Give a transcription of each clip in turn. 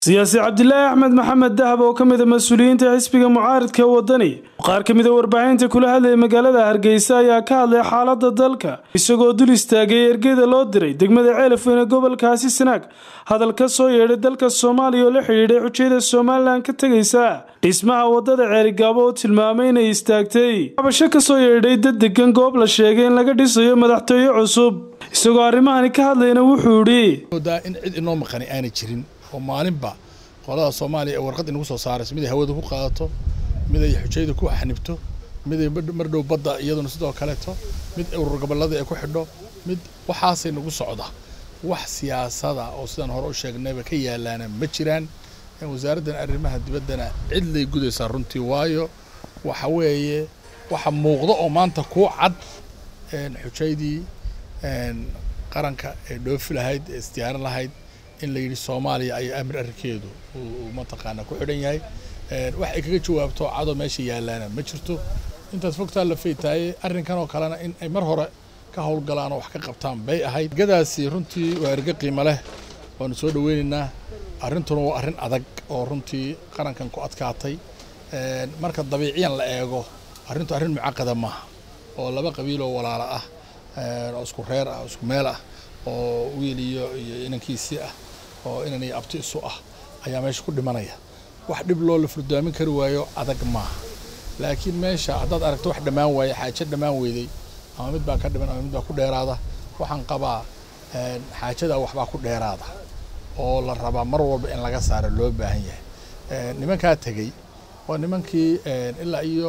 siyaasi cabdilaahi axmed maxamed dahab oo ka mida mas-uuliyiinta xisbiga mucaaridka wadani qaar ka mida warbaahinta kula hadlaya magaalada hargeysa ayaa ka hadlay xaalada dalka isagoo dul istaagay ergeda loo diray degmada ceelafweyn ee gobolkaasi sanaag hadal ka soo yeedhay dalka soomaaliya oo la xidhiidhay xujayada somalilan ka tegaysa dhismaha wadada ceerigaabo oo tilmaamay inay istaagtay cabasho kasoo yeedhay dad degan goob la sheegay in laga dhisayo madaxtooye cusub isagoo arrimahani ka hadlayna wuxuu idhi in cid inoo maqani aanay jirin oo maalinba qolada soomaaliya ee warqad inagu soo saarayso mid ay hawada ku qaadato mid ay xujayada ku xanibto mid ay mardhow badda iyaduna sidoo kaleeto mid urur gobollada ay ku xidho mid waxaasay nagu socda wax siyaasada oo sidaan hore u sheegnayba ka yaalaana ma jiraan wasaaraddan arrimaha dibaddana cid lay gudaysaa runtii waayo waxa weeye waxa muuqda oo maanta kuu cad xujaydii qaranka ee dhoofi lahayd ee isdiyaarin lahayd in la yidhi soomaaliya ayaa amir arrinkeedu uu mataqaanaa ku xidhan yahay wax ay kaga jawaabto cadoo meesha yaalaana ma jirto intaas fogtaa la faytaaye arrinkan oo kalena in ay mar hore ka howlgalaan oo wax ka qabtaan bay ahayd ergadaasi runtii waa erge qiimo leh waanu soo dhaweynaynaa arrintuna waa arrin adag oo runtii qarankan ku adkaatay marka dabiiciyan la eego arrintu arrin mucaqada maaha oo laba qabiiloo walaala ah oo isku reer ah oo isku meel ah oo wiil iyo iyo inankiisii ah oo inan iyo abti isu ah ayaa meesha ku dhimanaya wax dhib loo la furdaamin kari waayo adag maaha laakiin meesha haddaad aragto wax dhammaan waaye xaajo dhammaan weyday ama mid baa ka dhiman ama mid baa ku dheeraada waxaan qabaa xaajada waxbaa ku dheeraada oo la rabaa mar walba in laga saaro loo baahan yahay nimankaa tegey waa nimankii ilaa iyo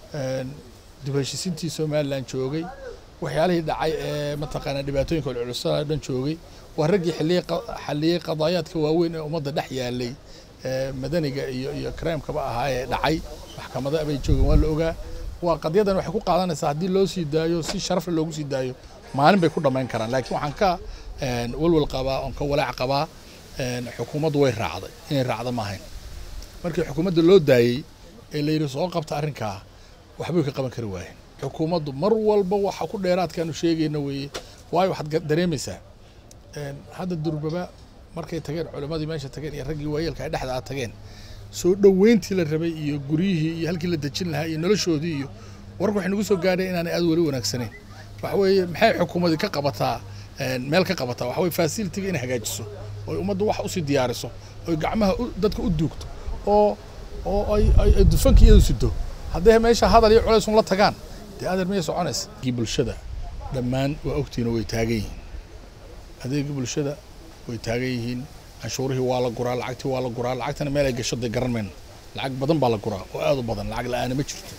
dib heshiisintii somalilan joogay waxyaalihii dhacay ee mataqaanaa dhibaatooyinka culculusada dhan joogay waa raggii xalliyey qadaayaadka waaweyn ee ummadda dhex yaalay madaniga iyo iyo karaamkaba ahaa ee dhacay maxkamada bay joogeen waa la ogaa waa qadyadan waxay ku qaadanaysaa haddii loo sii daayo si sharafle loogu sii daayo maalin bay ku dhammayn karaan laakiin waxaan ka walwal qabaa oon ka walaac qabaa xukuumaddu way raacday inay raacda ma ahayn markii xukuumadda loo daayey ee la yidhi soo qabta arrinkaa waxbay ka qaban kari waayeen xukuumaddu mar walba waxa ku dheeraadkaanu sheegayna weeye waayo waxaad dareemaysaa hadda durbaba markay tageen culimmadii meesha tageen iyo raggii waayeelka ay dhexda a tageen soo dhoweyntii la rabay iyo guryihii iyo halkii la dejin lahaa iyo noloshoodii iyo warka waxay nagu soo gaadhay inaanay aad weli wanaagsanayn waxa weeye maxay xukuumadii ka qabataa meel ka qabataa waxa weye fasilitiga inay hagaajiso oy ummaddu wax usii diyaariso oy gacmaha dadka u duugto oo oo ay ay dufanka iyadu sido hadday meesha hadal iyo culays un la tagaan dee adeer miyay soconaysa bulshada dhammaan waa ogtiina way taagan yihiin adeegii bulshada way taagan yihiin canshuurihii waa la guraa lacagtii waa la guraa lacagtana meel ay gasho dee garan mayno lacag badan baa la guraa oo aad u badan lacag la-aana ma jirto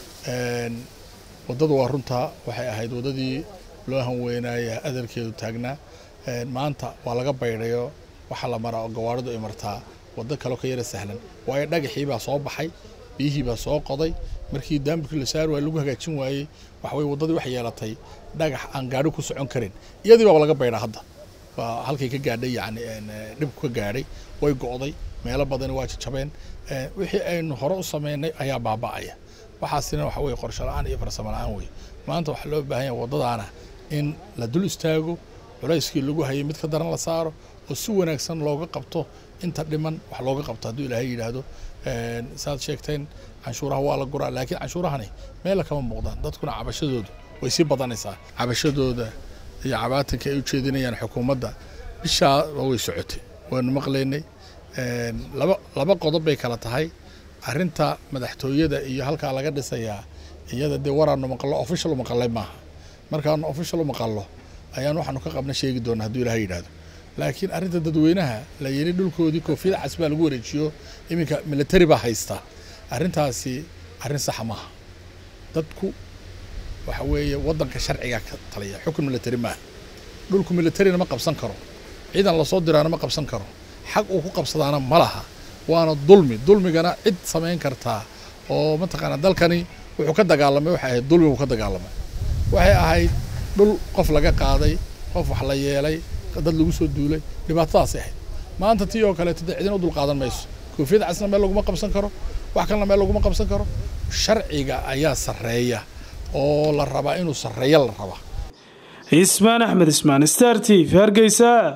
waddada waa runtaa waxay ahayd waddadii loo hanweynaaya adeerkeedu taagnaa maanta waa laga baydhayo waxaa la maraa oo gawaaridu ay martaa waddo kaleo ka yara sahlan waayo dhagaxii baa soo baxay biyihii baa soo qoday markii daambirkii la saari waayey lagu hagaajin waayey waxa weye waddadii waxay yeelatay dhagax aan gaadhi ku socon karin iyadii baaba laga baydhaa hadda waa halkay ka gaadhay yacni dhibku ka gaadhay way go'day meelo badani waa jajabeen wixii aynu hore u sameynay ayaa baaba'aya waxaasina waxa weye qorsho la-aan iyo farsamo la-aan wey maanta waxaa loo baahan yahay waddadaana in la dul istaago culayskii lagu hayay mid ka daran la saaro oo si wanaagsan looga qabto inta dhiman wax looga qabto hadduu ilaahay yidhaahdo saad sheegteen canshuuraha waa la guraa laakiin canshuurahani meella kama muuqdaan dadkuna cabashadoodu way sii badanaysaa cabashadooda iyo cabaatanka ay u jeedinayaan xukuumadda bishaa way socotay waanu maqlaynay laba laba qodob bay kala tahay arrinta madaxtooyada iyo halkaa laga dhisayaa iyada dee waraanu maqallo official u maqallay maaha markaanu official u maqallo ayaan waxaanu ka qabna sheegi doonaa hadduu ilaahay yidhaahdo laakiin arrinta dadweynaha la yidhi dhulkoodii koofiyada cas baa lagu wareejiyo iminka military baa haysta arrintaasi arrin saxa maaha dadku waxa weeye waddanka sharcigaa ka taliya xukun military maaha dhulku militarina ma qabsan karo ciidan lasoo diraana ma qabsan karo xaq uu ku qabsadaana ma laha waana dulmi dulmigana cid samayn kartaa oo mataqaanaa dalkani wuxuu ka dagaalamay waxay ahayd dulmi buu ka dagaalamay waxay ahayd dhul qof laga qaaday qof wax la yeelay dad lagu soo duulay dhibaatadaasay ahayd maanta tii oo kaleeto dee cidina u dul qaadan mayso koofiyada casna meel laguma qabsan karo wax kalena meel laguma qabsan karo sharciga ayaa sarreeya oo la rabaa inuu sarreeya la rabaa ismaan axmed ismaan star t v hargeysa